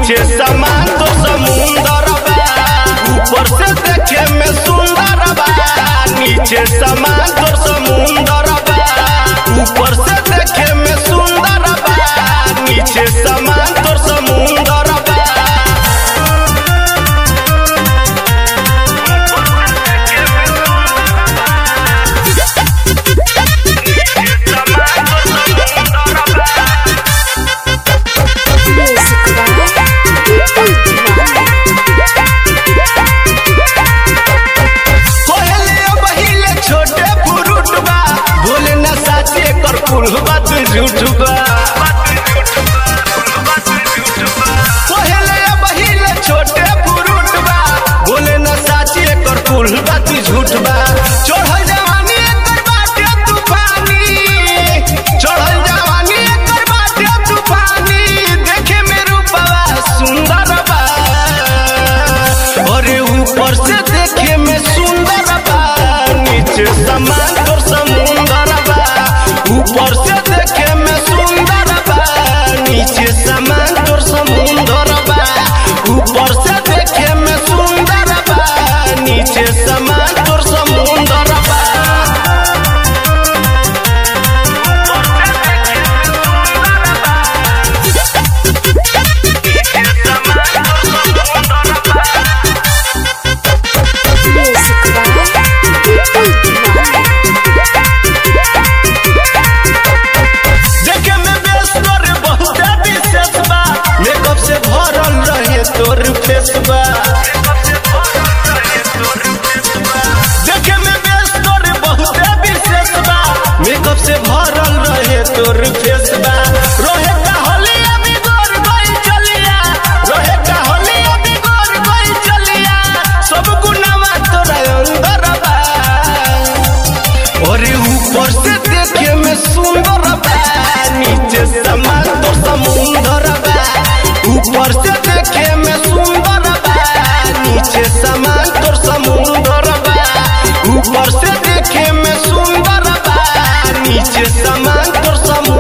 नीचे समान तो समुंदर बा ऊपर से देखे में सुंदर बा नीचे समान तो समुंदर बा ऊपर से देखे में सुंदर बा नीचे समान तो समुंदर बा Music कोहले बहिले छोटे फुरुट बा बोले न साचे कर कुल बात झूठ बा कोहले बहिले छोटे फुरुट बा बोले न साचे कर कुल बात झूठ बा चढ़ल जवानी एकर बाटे तूफानी चढ़ल जवानी एकर बाटे तूफानी देखे में रूपवा सुंदर बा अरे ऊपर से देखे में सुंदर बा नीचे समान तो समुंदर बा ऊपर से देखे में सुंदर बा नीचे समान तो समुंदर बा ऊपर से देखे में सुंदर बा नीचे समान तो समुंदर बा देखे में बेस्तर बहुत विशेष बा मेकअप से भरल रहे तोर फेस बा देखे में बेस्तर बहुत विशेष बा मेकअप से भरल रहे तोर फेस बा रोहे का होली अभी गोर गोई चलिया रोहे का होली अभी गोर गोई चलिया सब गुनावा तोरा अंदर बा अरे ऊपर से देखे में सुंदर बा नीचे समान तो समुंदर बा ऊपर से देखे में सुंदर बा नीचे समान तो समुंदर बा ऊपर से देखे में सुंदर बा नीचे समान तो समुंदर